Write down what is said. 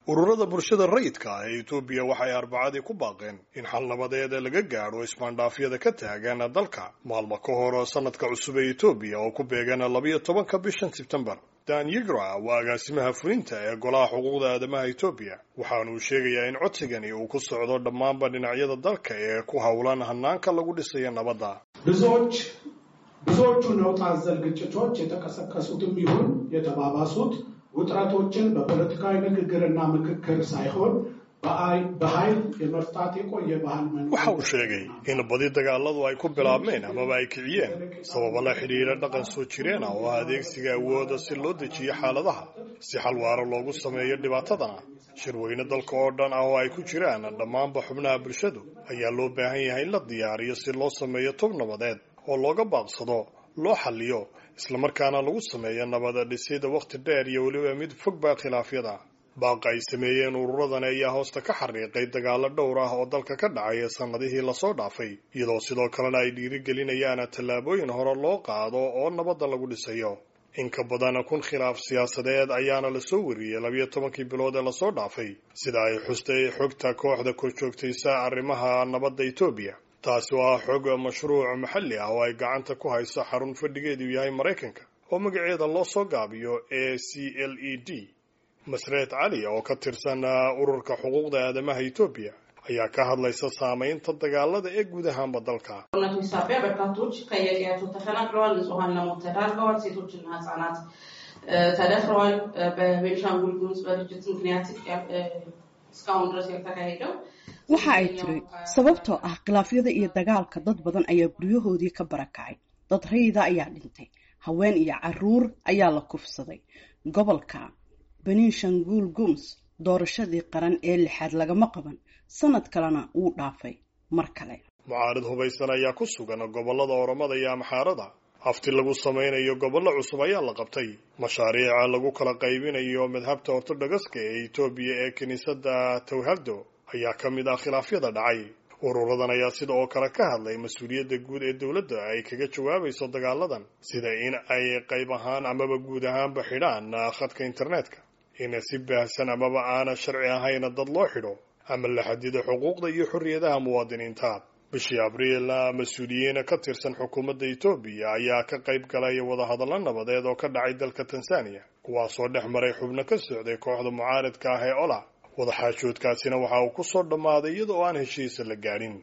ururada bulshada rayidka ah ee etoobiya waxay arbacadii ku baaqeen in xal nabadeed laga gaadho ismaandhaafyada ka taagan dalka maalmo ka hor sanadka cusub ee etoobiya oo ku beegan labayo tobanka bishan sebtembar dan yigra waa agaasimaha fulinta ee golaha xuquuqda aadamaha etoobiya waxaanuu sheegayaa in codsigani uu ku socdo dhammaanba dhinacyada dalka ee ku howlan hanaanka lagu dhisayo nabadda ብዙዎች ብዙዎቹ ነውጥ አዘል ግጭቶች የተቀሰቀሱትም ይሁን የተባባሱት ውጥረቶችን በፖለቲካዊ ንግግርና ምክክር ሳይሆን በኃይል የመፍታት የቆየ ባህል waxa uu sheegay in badi dagaaladu ay ku bilaabmeen amaba ay kiciyeen sababa la xidhiira dhaqan soo jireen ah oo ah adeegsiga awooda si loo dejiyo xaaladaha si xal waaro loogu sameeyo dhibaatadana shirweyne dalka oo dhan ah oo ay ku jiraan dhammaanba xubnaha bulshadu ayaa loo baahan yahay in la diyaariyo si loo sameeyo tub nabadeed oo looga baaqsado loo xaliyo islamarkaana lagu sameeyo nabada dhisida wakhti dheer iyo weliba mid fog baa khilaafyada baaqa ay sameeyeen ururadani ayaa hoosta ka xariiqay dagaalo dhowr ah oo dalka ka dhacay sannadihii lasoo dhaafay iyadoo sidoo kalena ay dhiirigelinayaan tallaabooyin hore loo qaado oo nabadda lagu dhisayo in ka badan kun khilaaf siyaasadeed ayaana lasoo wariyey labiyo tobankii bilood ee lasoo dhaafay sida ay xustay xogta kooxda korjoogtaysa arrimaha nabadda etoobiya taasi oo ah xog mashruuc maxalli ah oo ay gacanta ku hayso xarun fadhigeedu yahay maraykanka oo magaceeda loo soo gaabiyo a c l e d masreed cali oo ka tirsan ururka xuquuqda aadamaha etoobiya ayaa ka hadlaysa saamaynta dagaalada ee guud ahaanba dalka ጦርነቱ ሳቢያ በርካቶች ከየቀያቸው ተፈናቅለዋል። ንጹሐን ለሞት ተዳርገዋል። ሴቶችና ህጻናት ተደፍረዋል። በቤንሻንጉል ጉሙዝ በግጭት ምክንያት እስካሁን ድረስ ያልተካሄደው waxa ay tiri sababtoo ah khilaafyada iyo dagaalka dad badan ayaa guryahoodii ka barakacay dad rayida ayaa dhintay haween iyo caruur ayaa la kufsaday gobolka benishanguul gums doorashadii qaran ee lixaad lagama qaban sanad kalena wuu dhaafay mar kale mucaarid hubaysan ayaa ku sugan gobollada oromada iyo amxaarada hafti lagu samaynayo gobollo cusub ayaa la qabtay mashaariica lagu kala qaybinayo madhabta ortodogaska ee etoobiya ee kiniisadda tawhado ayaa ka mid ah khilaafyada dhacay ururadan ayaa sida oo kale ka hadlay mas-uuliyadda guud ee dowladda ay kaga jawaabayso dagaaladan sida in ay qayb ahaan amaba guud ahaanba xidhaan khadka internetka in si baahsan amaba aana sharci ahayn dad loo xidho ama la xadido xuquuqda iyo xorriyadaha muwaadiniinta bishii abriil mas-uuliyiin ka tirsan xukuumadda etoobiya ayaa ka qayb galay wadahadallo nabadeed oo ka dhacay dalka tanzaniya kuwaasoo dhex maray xubno ka socday kooxda mucaaridka ah ee ola wadaxaajoodkaasina waxa uu ku soo dhammaaday iyada oo aan heshiisa la gaadhin